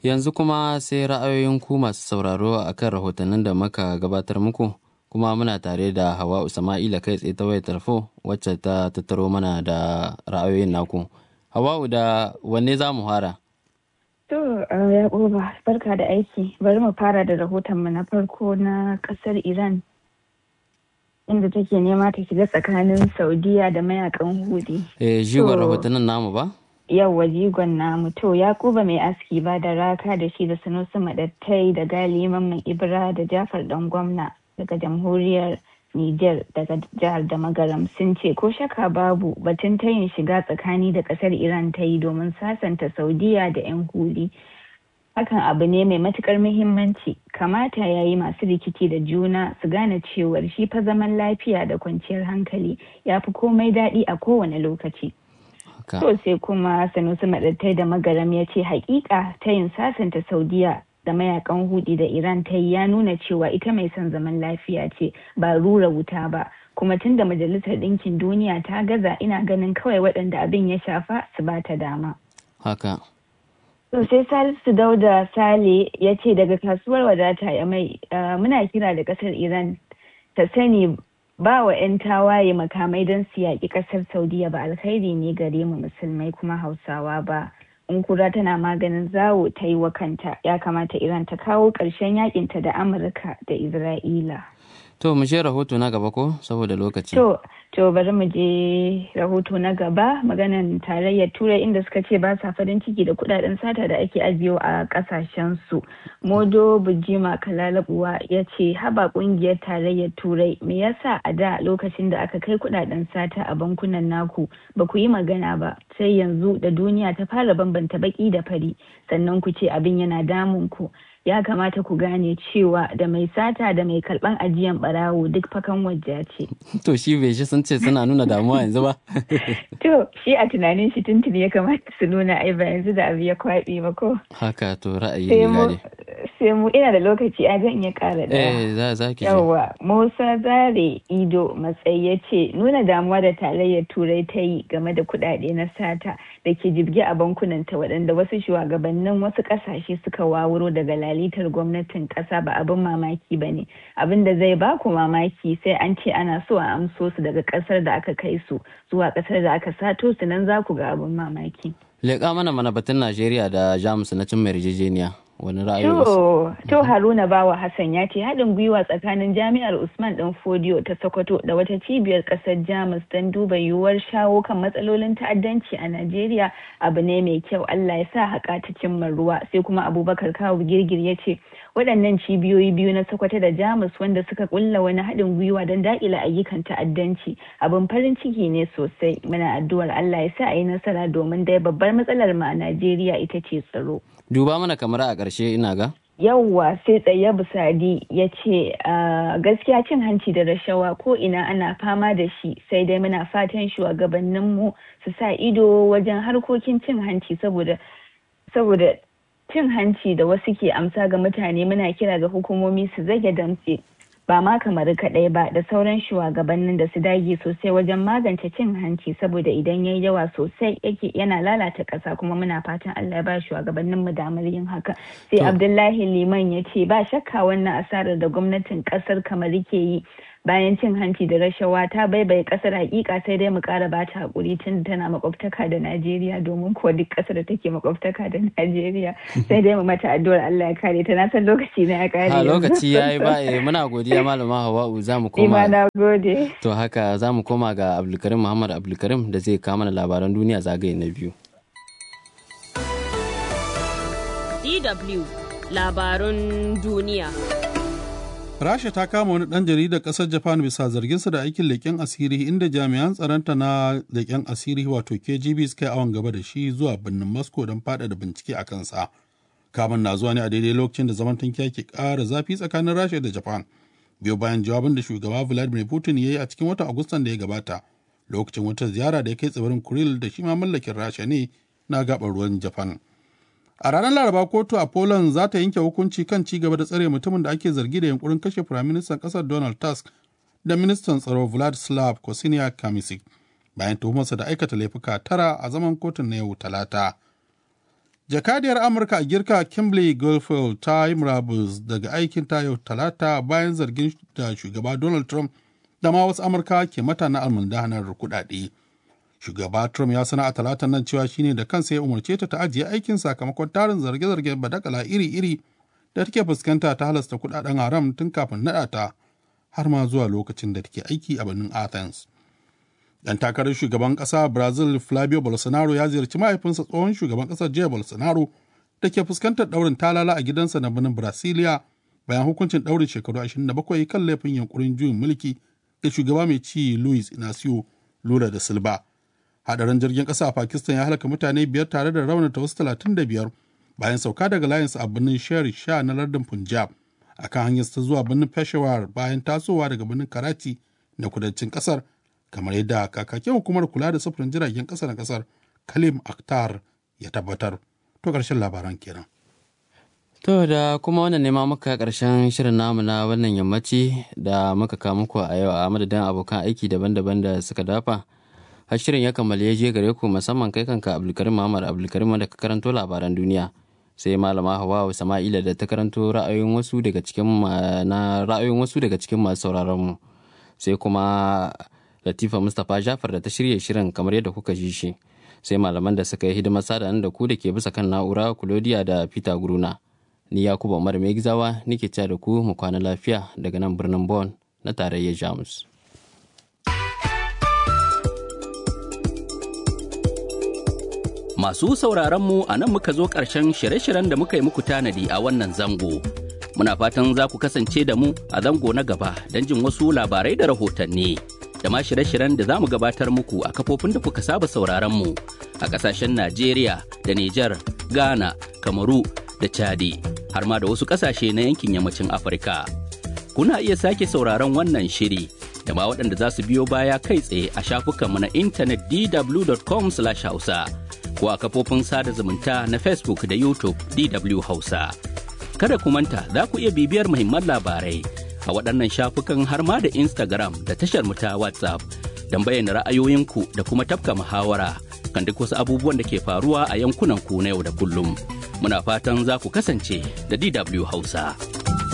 Yanzu kuma sai ra'ayoyin ku masu sauraro a kan rahotannin da muka gabatar muku kuma muna tare da Hawa Usama'ila kai tsaye ta wayar tarfo wacce ta tattaro mana da ra'ayoyin naku. Hawa'u da wanne za mu fara? To, ya barka da aiki. Bari mu fara da rahotonmu na farko na ƙasar Iran inda take nema ta shiga tsakanin Saudiya da mayakan Hudi. Eh, jigon rahotannin namu ba? Yawwa jigon namu to Yakuba mai aski ba da raka da shi da Sanusi Madattai da Gali Mamman Ibra da Jafar dan gwamna daga jamhuriyar Niger daga jihar da Magaram sun ce ko shaka babu batun tayin shiga tsakani da kasar Iran ta yi domin sasanta Saudiya da 'yan huli. Hakan abu ne mai matukar muhimmanci kamata ya yi masu rikici da juna su gane cewar shi fa zaman lafiya da kwanciyar hankali ya fi komai daɗi a kowane lokaci. To sai kuma Sanusi Maɗattai da Magaram ya ce hakika ta yin sasanta Saudiya da mayakan hudi da Iran ta yi ya nuna cewa ita mai son zaman lafiya ce ba rura wuta ba. Kuma tun da Majalisar Ɗinkin Duniya ta gaza ina ganin kawai waɗanda abin ya shafa su ba ta dama. Haka. To sai Salisu Dauda Sale ya ce daga kasuwar wadata ya mai muna kira da ƙasar Iran ta sani ba wa 'yan tawaye makamai don su yaƙi ƙasar saudiya ba alkhairi ne gare mu musulmai kuma hausawa ba in kura tana maganin zawo ta yi wa kanta ya kamata iran ta kawo ƙarshen yakinta da amurka da isra'ila to mu je rahoto na gaba ko saboda lokaci to to bari mu je rahoto na gaba maganan tarayyar turai inda suka ce ba sa farin ciki da kudaden sata da ake ajiyo a kasashen su modo bujima kalalabuwa ya ce haba kungiyar tarayyar turai me yasa a da lokacin da aka kai kudaden sata a bankunan naku ba ku yi magana ba sai yanzu da duniya ta fara bambanta baki da fari sannan ku ce abin yana damun ku ya kamata ku gane cewa da mai sata da mai karban ajiyan barawo duk fakan wajja ce. To shi bai shi sun ce suna nuna damuwa yanzu ba? To shi a tunanin shi tuntuni ya kamata su nuna ai ba yanzu da abu ya kwaɓe ba ko. Haka to ra'ayi ne gane. Sai mu ina da lokaci a zan iya ƙara da. Eh za za ki Yawwa Musa Zare Ido matsayi ya ce nuna damuwa da tarayyar Turai ta yi game da kuɗaɗe na sata da ke jibge a bankunanta waɗanda wasu shugabannin wasu ƙasashe suka wawuro daga lalitar gwamnatin ƙasa ba abin mamaki ba ne abin da zai ba ku mamaki sai an ce ana so a amso su daga ƙasar da aka kai su zuwa ƙasar da aka sato su nan za ku ga abin mamaki. Leƙa mana mana batun Najeriya da Jamus na cin yarjejeniya. wani ra'ayi To, to Haruna Bawa Hassan ya ce haɗin gwiwa tsakanin Jami'ar Usman ɗan Fodiyo ta Sokoto da wata cibiyar ƙasar Jamus don duba yiwuwar shawo kan matsalolin ta'addanci a Najeriya abu ne mai kyau Allah ya sa haƙa ta cimma ruwa sai kuma Abubakar Kawu Girgir ya ce waɗannan cibiyoyi biyu na Sokoto da Jamus wanda suka ƙulla wani haɗin gwiwa don daƙile ayyukan ta'addanci abin farin ciki ne sosai muna addu'ar Allah ya sa a yi nasara domin dai babbar matsalar mu a Najeriya ita ce tsaro. Duba mana kamar a ƙarshe ina ga. Yawwa sai tsaye Busadi ya ce gaskiya cin hanci da rashawa ko ina ana fama da shi sai dai muna fatan shugabanninmu su sa ido wajen harkokin cin hanci saboda saboda cin hanci da wasu ke amsa ga mutane muna kira ga hukumomi su zage damtse ba ma kamar kaɗai ba da sauran shugabannin da su dage sosai wajen magance cin hanci saboda idan yayi yawa sosai yake yana lalata ƙasa kuma muna fatan Allah ya ba shugabannin mu damar yin haka sai Abdullahi Liman ya ce ba shakka wannan asarar da gwamnatin ƙasar kamar ke yi bayan cin hanci da rashawa ta baibaye kasar hakika sai dai mu kara ba ta hakuri tun tana makwabtaka da Najeriya domin kuwa duk kasar da take makwabtaka da Najeriya sai dai mu mata addu'ar Allah ya kare ta na san lokaci na ya kare Ha lokaci yayi ba eh muna godiya malama Hawa'u za mu koma na gode to haka za mu koma ga Abdulkarim Muhammad Abdulkarim da zai kawo mana labaran duniya zagaye na biyu DW labarun duniya Rasha ta kama wani ɗan jaridar ƙasar Japan bisa zarginsa da aikin leƙen asiri inda jami'an tsaronta na leƙen asiri wato KGB suka yi awon gaba da shi zuwa birnin Moscow don faɗaɗa bincike a kansa. Kamun na zuwa ne a daidai lokacin da zaman tankiya ke ƙara zafi tsakanin Rasha da Japan. Biyo bayan jawabin da shugaba Vladimir Putin ya yi a cikin watan Agustan da ya gabata lokacin wata ziyara da ya kai tsibirin Kuril da shi ma mallakin Rasha ne na gaɓar ruwan Japan. A ranar Laraba kotu a Poland za ta yanke hukunci kan ci gaba da tsare mutumin da ake zargi da yunkurin kashe Firaministan ƙasar Donald Tusk da Ministan Tsaro Vladislav Kosiniak Kamisic bayan tuhumarsa da aikata laifuka tara a zaman kotun na yau Talata. jakadiyar amurka a girka kimberly goldfield ta yi murabus daga aikin ta yau talata bayan zargin da shugaba donald trump da ma wasu amurka ke mata na almundahanar kudade shugaba trump ya sana a talatan nan cewa shine da kansa ya umarce ta ta ajiye aikin sakamakon tarin zarge-zargen badakala iri-iri da take fuskanta ta halasta kudaden haram tun kafin naɗa ta har ma zuwa lokacin da take aiki a birnin athens dan takarar shugaban kasa brazil flavio bolsonaro ya ziyarci mahaifinsa tsohon shugaban kasar jair bolsonaro da ke fuskantar daurin talala a gidansa na birnin brasilia bayan hukuncin daurin shekaru 27 kan laifin yankurin juyin mulki da shugaba mai ci luis inacio lula da silba hadarin jirgin kasa a pakistan ya halaka mutane biyar tare da raunata wasu 35 bayan sauka daga layinsa a birnin sher sha na lardin punjab akan hanyar ta zuwa birnin peshawar bayan tasowa daga birnin karachi na kudancin kasar kamar yadda kakakin hukumar kula da sufurin jiragen kasa na kasar kalim akhtar ya tabbatar to karshen labaran kenan To da kuma wannan nema muka karshen shirin namu na wannan yammaci da muka kawo muku a yau a madadin abokan aiki daban-daban da suka dafa. Har shirin ya kammala ya je gare ku musamman kai kanka Abdulkarim Muhammad Abdulkarim da ka karanto labaran duniya. Sai malama Hawa Sama'ila da ta karanto ra'ayoyin wasu daga cikin na ra'ayoyin wasu daga cikin masu sauraron mu. Sai kuma Latifa Mustapha Jafar da ta shirya shirin kamar yadda kuka ji shi. Sai malaman da suka yi hidimar sada da ku da ke bisa kan na'ura Kulodiya da Peter Guruna. ni yakubu umar mai gizawa nike cewa da ku mu kwana lafiya daga nan birnin Bon na tarayyar jamus masu sauraron mu a nan muka zo ƙarshen shirye-shiryen da muka yi muku tanadi a wannan zango muna fatan za ku kasance da mu a zango na gaba don jin wasu labarai da rahotanni da ma shirye-shiryen da za mu gabatar muku a kafofin da kuka saba sauraron mu a ƙasashen najeriya da nijar ghana kamaru da chadi har ma da wasu ƙasashe na yankin yammacin Afirka. Kuna iya sake sauraron wannan shiri da ma waɗanda za su biyo baya kai tsaye a shafukanmu na intanet dw.com hausa ko a kafofin sada zumunta na Facebook da YouTube DW Hausa. Kada ku manta za ku iya bibiyar muhimman labarai a waɗannan shafukan har ma da Instagram da tashar mu ta WhatsApp don bayyana ra'ayoyinku da kuma tafka muhawara kan duk wasu abubuwan da ke faruwa a yankunan ku na yau da kullum. muna fatan za ku kasance da DW Hausa.